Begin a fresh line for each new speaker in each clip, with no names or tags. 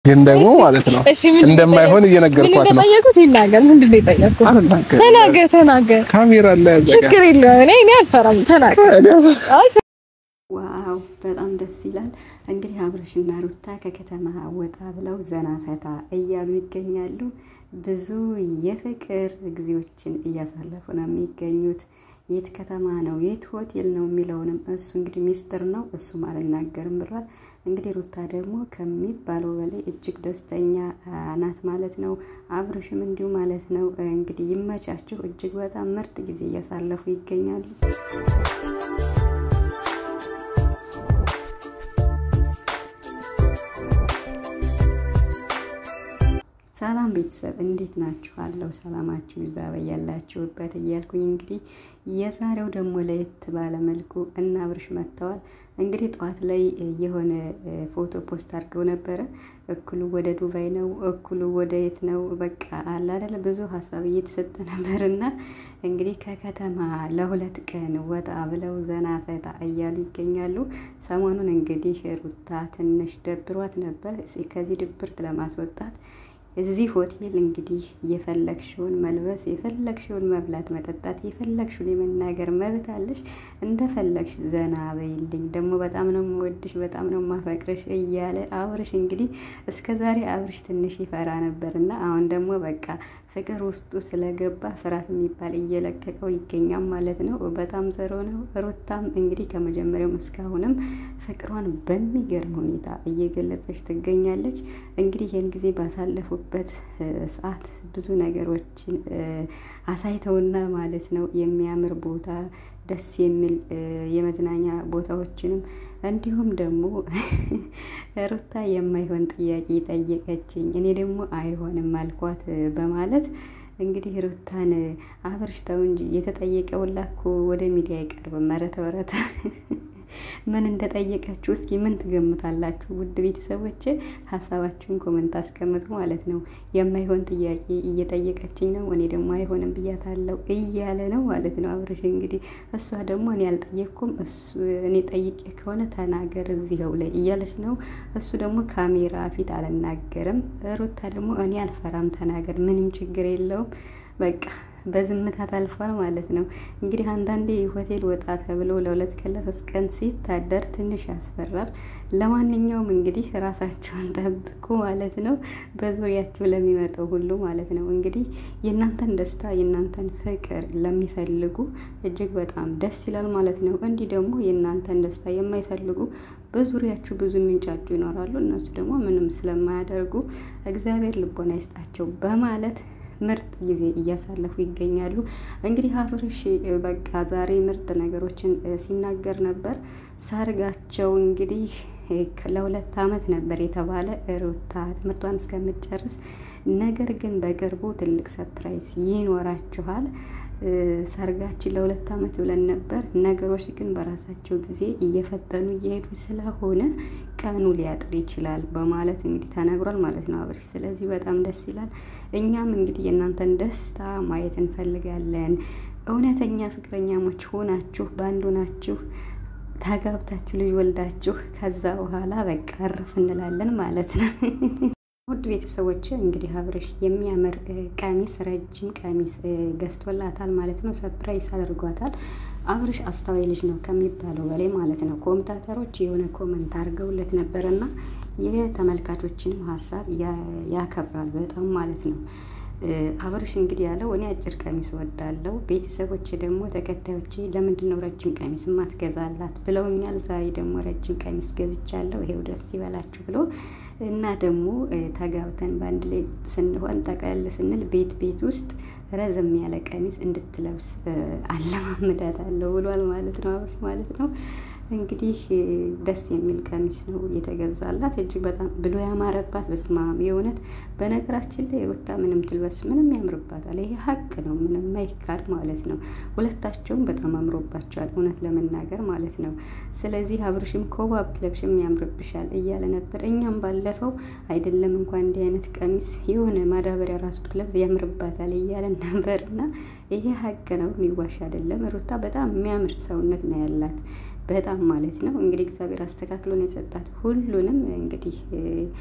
ግን ደግሞ ማለት ነው
እሺ ምን
እንደማይሆን እየነገርኳት ነው።
ጠየቁት ይናገር። ምንድን ነው የጠየቁት?
አልናገርም።
ተናገር ተናገር።
ካሜራ ላይ ያዘጋ
ችግር የለውም። እኔ እኔ አልፈራም። ተናገር። አይ
ዋው በጣም ደስ ይላል። እንግዲህ አብርሽና ሩታ ከከተማ ወጣ ብለው ዘና ፈታ እያሉ ይገኛሉ። ብዙ የፍቅር ጊዜዎችን እያሳለፉ ነው የሚገኙት። የት ከተማ ነው የት ሆቴል ነው የሚለውንም እሱ እንግዲህ ሚስጥር ነው፣ እሱም አልናገርም ብሏል። እንግዲህ ሩታ ደግሞ ከሚባለው በላይ እጅግ ደስተኛ ናት ማለት ነው። አብርሽም እንዲሁ ማለት ነው። እንግዲህ ይመቻችሁ። እጅግ በጣም ምርጥ ጊዜ እያሳለፉ ይገኛሉ። ሰላም ቤተሰብ እንዴት ናችሁ? አለው ሰላማችሁ ይዛ በያላችሁበት እያልኩኝ እንግዲህ የዛሬው ደግሞ ለየት ባለ መልኩ እና አብርሽ መጥተዋል። እንግዲህ ጠዋት ላይ የሆነ ፎቶ ፖስት አድርገው ነበረ። እኩሉ ወደ ዱባይ ነው፣ እኩሉ ወደ የት ነው፣ በቃ አለ አይደለ ብዙ ሀሳብ እየተሰጠ ነበር እና እንግዲህ ከከተማ ለሁለት ቀን ወጣ ብለው ዘና ፈታ እያሉ ይገኛሉ። ሰሞኑን እንግዲህ ሩታ ትንሽ ደብሯት ነበር። ከዚህ ድብርት ለማስወጣት እዚህ ሆቴል እንግዲህ የፈለግሽውን መልበስ፣ የፈለግሽውን መብላት፣ መጠጣት፣ የፈለግሽውን የመናገር መብት አለሽ። እንደፈለግሽ ዘና በይልኝ፣ ደግሞ በጣም ነው የምወድሽ፣ በጣም ነው የማፈቅርሽ እያለ አብርሽ እንግዲህ እስከ ዛሬ አብርሽ ትንሽ ይፈራ ነበር እና አሁን ደግሞ በቃ ፍቅር ውስጡ ስለገባ ፍርሃት የሚባል እየለቀቀው ይገኛል ማለት ነው። በጣም ጥሩ ነው። ሩታም እንግዲህ ከመጀመሪያውም እስካሁንም ፍቅሯን በሚገርም ሁኔታ እየገለጸች ትገኛለች። እንግዲህ ይህን ጊዜ ባሳለፉበት ሰዓት ብዙ ነገሮችን አሳይተውና ማለት ነው የሚያምር ቦታ ደስ የሚል የመዝናኛ ቦታዎችንም እንዲሁም ደግሞ ሩታ የማይሆን ጥያቄ ጠየቀችኝ፣ እኔ ደግሞ አይሆንም አልኳት በማለት እንግዲህ ሩታን አብርሽ ተው እንጂ የተጠየቀውላ እኮ ወደ ሚዲያ አይቀርብም። ኧረ ተው ኧረ ተው ምን እንደጠየቀችው እስኪ ምን ትገምታላችሁ? ውድ ቤተሰቦች ሀሳባችሁን ኮመንት አስቀምጡ ማለት ነው። የማይሆን ጥያቄ እየጠየቀችኝ ነው፣ እኔ ደግሞ አይሆንም ብያታለሁ እያለ ነው ማለት ነው አብርሽ። እንግዲህ እሷ ደግሞ እኔ አልጠየቅኩም፣ እኔ ጠይቄ ከሆነ ተናገር እዚህው ላይ እያለች ነው። እሱ ደግሞ ካሜራ ፊት አልናገርም፣ ሩታ ደግሞ እኔ አልፈራም፣ ተናገር፣ ምንም ችግር የለውም በቃ በዝምታ ታልፏል ማለት ነው። እንግዲህ አንዳንዴ ሆቴል ወጣ ተብሎ ለሁለት ቀን ለሶስት ቀን ሲታደር ትንሽ ያስፈራል። ለማንኛውም እንግዲህ ራሳቸውን ጠብቁ ማለት ነው፣ በዙሪያቸው ለሚመጣው ሁሉ ማለት ነው። እንግዲህ የእናንተን ደስታ የእናንተን ፍቅር ለሚፈልጉ እጅግ በጣም ደስ ይላል ማለት ነው። እንዲህ ደግሞ የእናንተን ደስታ የማይፈልጉ በዙሪያችሁ ብዙ የሚንጫጩ ይኖራሉ። እነሱ ደግሞ ምንም ስለማያደርጉ እግዚአብሔር ልቦና ይስጣቸው በማለት ምርጥ ጊዜ እያሳለፉ ይገኛሉ። እንግዲህ አብርሽ በቃ ዛሬ ምርጥ ነገሮችን ሲናገር ነበር። ሰርጋቸው እንግዲህ ለሁለት ዓመት ነበር የተባለ ሩታ ትምህርቷን እስከምትጨርስ፣ ነገር ግን በቅርቡ ትልቅ ሰፕራይዝ ይኖራችኋል። ሰርጋችን ለሁለት ዓመት ብለን ነበር። ነገሮች ግን በራሳቸው ጊዜ እየፈጠኑ እየሄዱ ስለሆነ ቀኑ ሊያጥር ይችላል በማለት እንግዲህ ተነግሯል ማለት ነው አብርሽ። ስለዚህ በጣም ደስ ይላል። እኛም እንግዲህ የእናንተን ደስታ ማየት እንፈልጋለን። እውነተኛ ፍቅረኛሞች ሆናችሁ በአንዱ ናችሁ ተጋብታችሁ ልጅ ወልዳችሁ ከዛ በኋላ በቃ እርፍ እንላለን ማለት ነው። ውድ ቤተሰቦች እንግዲህ አብርሽ የሚያምር ቀሚስ ረጅም ቀሚስ ገዝቶላታል ማለት ነው። ሰፕራይዝ አድርጓታል። አብርሽ አስተዋይ ልጅ ነው ከሚባለው በላይ ማለት ነው። ኮመንታተሮች የሆነ ኮመንት አድርገውለት ነበርና የተመልካቾችንም ሀሳብ ያከብራል በጣም ማለት ነው። አብርሽ እንግዲህ ያለው እኔ አጭር ቀሚስ ወዳለው፣ ቤተሰቦች ደግሞ ተከታዮቼ ለምንድን ነው ረጅም ቀሚስ ማትገዛላት ብለውኛል። ዛሬ ደግሞ ረጅም ቀሚስ ገዝቻለሁ፣ ይሄው ደስ ይበላችሁ ብሎ እና ደግሞ ተጋብተን በአንድ ላይ ስንሆን ጠቅለል ስንል ቤት ቤት ውስጥ ረዘም ያለ ቀሚስ እንድትለብስ አለማምዳታለሁ ብሏል ማለት ነው አብርሽ ማለት ነው። እንግዲህ ደስ የሚል ቀሚስ ነው የተገዛላት እጅግ በጣም ብሎ ያማረባት። በስማም የእውነት በነገራችን ላይ ሩታ ምንም ትልበስ ምንም ያምርባታል። ይሄ ሀቅ ነው፣ ምንም ማይካድ ማለት ነው። ሁለታቸውም በጣም አምሮባቸዋል እውነት ለመናገር ማለት ነው። ስለዚህ አብርሽም ኮባ ብትለብሽም ያምርብሻል እያለ ነበር። እኛም ባለፈው አይደለም እንኳን እንዲህ አይነት ቀሚስ የሆነ ማዳበሪያ ራሱ ብትለብስ ያምርባታል እያለን ነበር እና ይሄ ሀቅ ነው፣ የሚዋሽ አይደለም። ሩታ በጣም የሚያምር ሰውነት ነው ያላት በጣም ማለት ነው። እንግዲህ እግዚአብሔር አስተካክሎን የሰጣት ሁሉንም እንግዲህ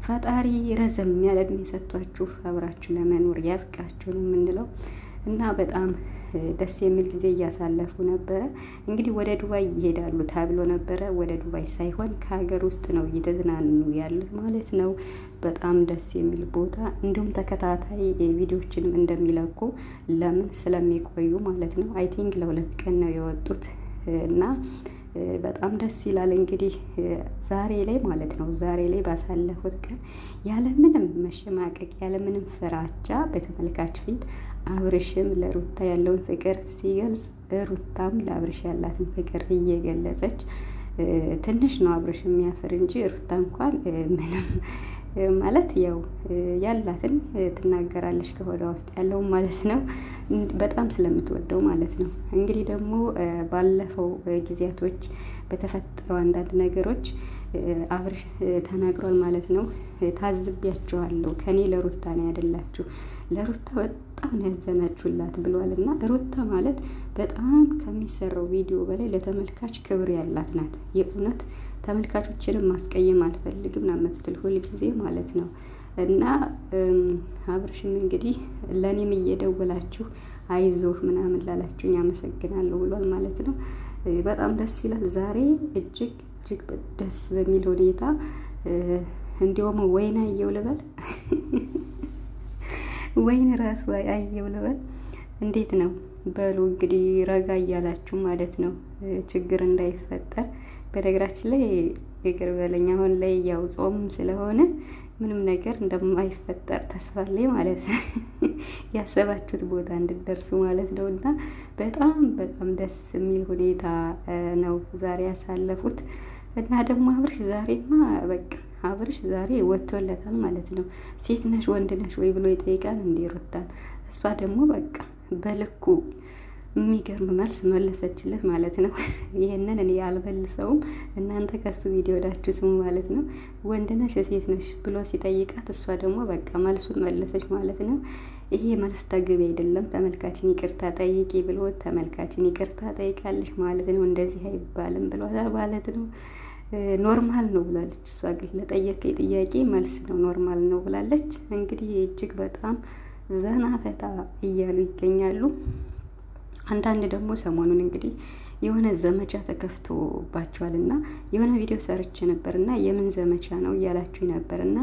ፈጣሪ ረዘም ያለ እድሜ ሰጥቷችሁ አብራችሁ ለመኖር ያብቃችሁ ነው የምንለው እና በጣም ደስ የሚል ጊዜ እያሳለፉ ነበረ። እንግዲህ ወደ ዱባይ ይሄዳሉ ተብሎ ነበረ። ወደ ዱባይ ሳይሆን ከሀገር ውስጥ ነው እየተዝናኑ ያሉት ማለት ነው። በጣም ደስ የሚል ቦታ እንዲሁም ተከታታይ ቪዲዮችንም እንደሚለቁ ለምን ስለሚቆዩ ማለት ነው። አይ ቲንክ ለሁለት ቀን ነው የወጡት እና በጣም ደስ ይላል። እንግዲህ ዛሬ ላይ ማለት ነው ዛሬ ላይ ባሳለፉት ቀን ያለምንም መሸማቀቅ ያለምንም ፍራቻ በተመልካች ፊት አብርሽም ለሩታ ያለውን ፍቅር ሲገልጽ ሩታም ለአብርሽ ያላትን ፍቅር እየገለጸች ትንሽ ነው አብርሽ የሚያፍር እንጂ ሩታ እንኳን ምንም ማለት ያው ያላትን ትናገራለች ከሆዷ ውስጥ ያለውን ማለት ነው። በጣም ስለምትወደው ማለት ነው። እንግዲህ ደግሞ ባለፈው ጊዜያቶች በተፈጠረው አንዳንድ ነገሮች አብርሽ ተናግሯል ማለት ነው። ታዝቢያችኋለሁ፣ ከኔ ለሩታ ነው ያደላችሁ፣ ለሩታ በጣም ነው ያዘናችሁላት ብሏል። እና ሩታ ማለት በጣም ከሚሰራው ቪዲዮ በላይ ለተመልካች ክብር ያላት ናት። የእውነት ተመልካቾችንም ማስቀየም አልፈልግም ነው የምትል ሁልጊዜ ማለት ነው። እና አብርሽም እንግዲህ ለእኔም እየደወላችሁ አይዞህ ምናምን ላላችሁኝ አመሰግናለሁ ብሏል ማለት ነው። በጣም ደስ ይላል። ዛሬ እጅግ እጅግ ደስ በሚል ሁኔታ እንዲሁም ወይን አየው ልበል ወይን ራሱ አየው ልበል እንዴት ነው በሉ እንግዲህ ረጋ እያላችሁ ማለት ነው፣ ችግር እንዳይፈጠር። በነገራችን ላይ ይቅር በለኝ አሁን ላይ ያው ጾም ስለሆነ ምንም ነገር እንደማይፈጠር ተስፋ አለኝ ማለት ነው። ያሰባችሁት ቦታ እንድደርሱ ማለት ነው። እና በጣም በጣም ደስ የሚል ሁኔታ ነው ዛሬ ያሳለፉት። እና ደግሞ አብርሽ ዛሬማ በቃ አብርሽ ዛሬ ወጥቶለታል ማለት ነው። ሴት ነሽ ወንድ ነሽ ወይ ብሎ ይጠይቃል እንዴ ሩታን። እሷ ደግሞ በቃ በልኩ የሚገርም መልስ መለሰችለት ማለት ነው። ይህንን እኔ አልመልሰውም፣ እናንተ ከሱ ቪዲዮ ወዳችሁ ስሙ ማለት ነው። ወንድ ነሽ ሴት ነሽ ብሎ ሲጠይቃት እሷ ደግሞ በቃ መልሱን መለሰች ማለት ነው። ይሄ መልስ ተገቢ አይደለም፣ ተመልካችን ይቅርታ ጠይቂ ብሎ ተመልካችን ይቅርታ ጠይቃለች ማለት ነው። እንደዚህ አይባልም ብሏታል ማለት ነው። ኖርማል ነው ብላለች። እሷ ግን ለጠየቀኝ ጥያቄ መልስ ነው ኖርማል ነው ብላለች። እንግዲህ እጅግ በጣም ዘና ፈታ እያሉ ይገኛሉ። አንዳንድ ደግሞ ሰሞኑን እንግዲህ የሆነ ዘመቻ ተከፍቶባቸዋል እና የሆነ ቪዲዮ ሰርች ነበር እና የምን ዘመቻ ነው እያላችሁ ነበር እና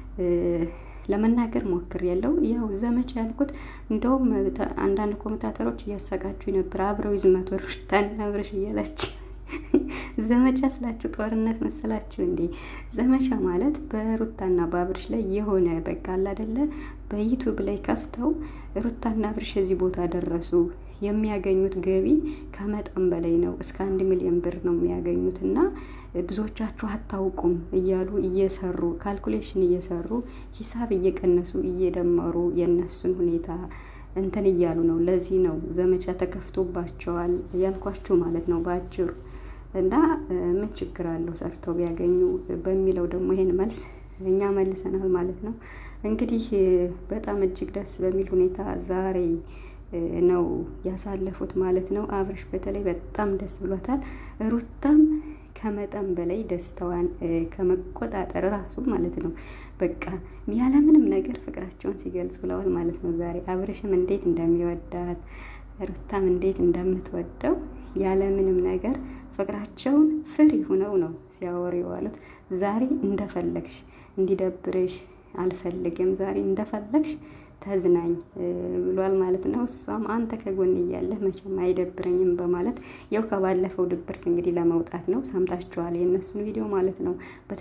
ለመናገር ሞክር ያለው ያው ዘመቻ ያልኩት እንደውም አንዳንድ ኮሜንታተሮች እያሰቃችሁ ነበር። አብረው ይዝመቱ ሩታና አብረሽ እያላችሁ ዘመቻ ስላችሁ ጦርነት መሰላችሁ እንዴ? ዘመቻ ማለት በሩታና በአብርሽ ላይ የሆነ በቃ አለ አይደለ? በዩቱብ ላይ ከፍተው ሩታና አብርሽ እዚህ ቦታ ደረሱ የሚያገኙት ገቢ ከመጠን በላይ ነው። እስከ አንድ ሚሊዮን ብር ነው የሚያገኙት እና ብዙዎቻችሁ አታውቁም እያሉ እየሰሩ ካልኩሌሽን እየሰሩ ሂሳብ እየቀነሱ እየደመሩ የእነሱን ሁኔታ እንትን እያሉ ነው። ለዚህ ነው ዘመቻ ተከፍቶባቸዋል ያልኳችሁ ማለት ነው በአጭሩ እና ምን ችግር አለው ሰርተው ቢያገኙ በሚለው ደግሞ ይሄን መልስ እኛ መልሰናል ማለት ነው። እንግዲህ በጣም እጅግ ደስ በሚል ሁኔታ ዛሬ ነው ያሳለፉት ማለት ነው። አብርሽ በተለይ በጣም ደስ ብሎታል። ሩታም ከመጠን በላይ ደስታዋን ከመቆጣጠር ራሱ ማለት ነው በቃ ያለምንም ነገር ፍቅራቸውን ሲገልጹ ብለዋል ማለት ነው። ዛሬ አብርሽም እንዴት እንደሚወዳት ሩታም እንዴት እንደምትወደው ያለምንም ነገር ፍቅራቸውን ፍሪ ሁነው ነው ሲያወሩ የዋሉት። ዛሬ እንደፈለግሽ እንዲደብርሽ አልፈልግም፣ ዛሬ እንደፈለግሽ ተዝናኝ ብሏል ማለት ነው። እሷም አንተ ከጎን እያለህ መቼም አይደብረኝም በማለት ያው ከባለፈው ድብርት እንግዲህ ለመውጣት ነው። ሰምታችኋል የእነሱን ቪዲዮ ማለት ነው።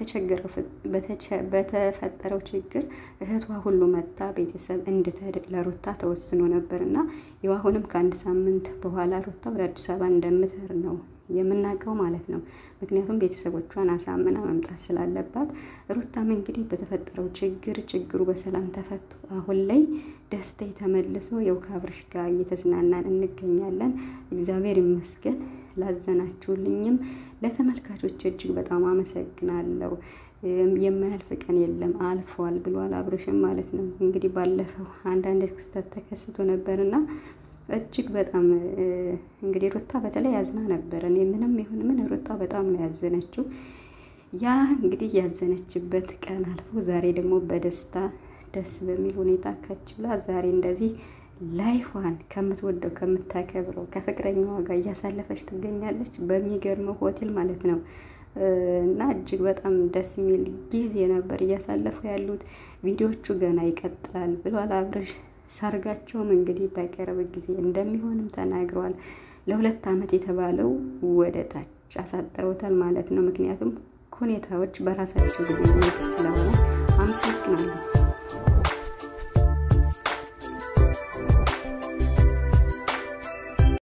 በተፈጠረው ችግር እህቷ ሁሉ መታ ቤተሰብ እንድትሄድ ለሩታ ተወስኖ ነበር እና ያው አሁንም ከአንድ ሳምንት በኋላ ሩታ ወደ አዲስ አበባ እንደምትሄድ ነው የምናውቀው ማለት ነው። ምክንያቱም ቤተሰቦቿን አሳምና መምጣት ስላለባት ሩታም እንግዲህ በተፈጠረው ችግር ችግሩ በሰላም ተፈቶ አሁን ላይ ደስታ ተመልሶ የው ከአብርሽ ጋር እየተዝናናን እንገኛለን። እግዚአብሔር ይመስገን። ላዘናችሁልኝም ለተመልካቾች እጅግ በጣም አመሰግናለሁ። የማያልፍ ቀን የለም አልፏል ብሏል አብርሽም ማለት ነው። እንግዲህ ባለፈው አንዳንድ ክስተት ተከስቶ ነበርና እጅግ በጣም እንግዲህ ሩታ በተለይ ያዝና ነበር። እኔ ምንም ይሁን ምን ሩታ በጣም ነው ያዘነችው። ያ እንግዲህ ያዘነችበት ቀን አልፎ ዛሬ ደግሞ በደስታ ደስ በሚል ሁኔታ ከች ብላ ዛሬ እንደዚህ ላይፏን ከምትወደው ከምታከብረው ከፍቅረኛዋ ጋር እያሳለፈች ትገኛለች። በሚገርመው ሆቴል ማለት ነው። እና እጅግ በጣም ደስ የሚል ጊዜ ነበር እያሳለፉ ያሉት። ቪዲዮቹ ገና ይቀጥላል ብሏል አብርሽ። ሰርጋቸውም እንግዲህ በቅርብ ጊዜ እንደሚሆንም ተናግረዋል። ለሁለት ዓመት የተባለው ወደ ታች አሳጥረውታል ማለት ነው። ምክንያቱም ሁኔታዎች በራሳቸው ጊዜ ስለሆነ አመሰግናለሁ።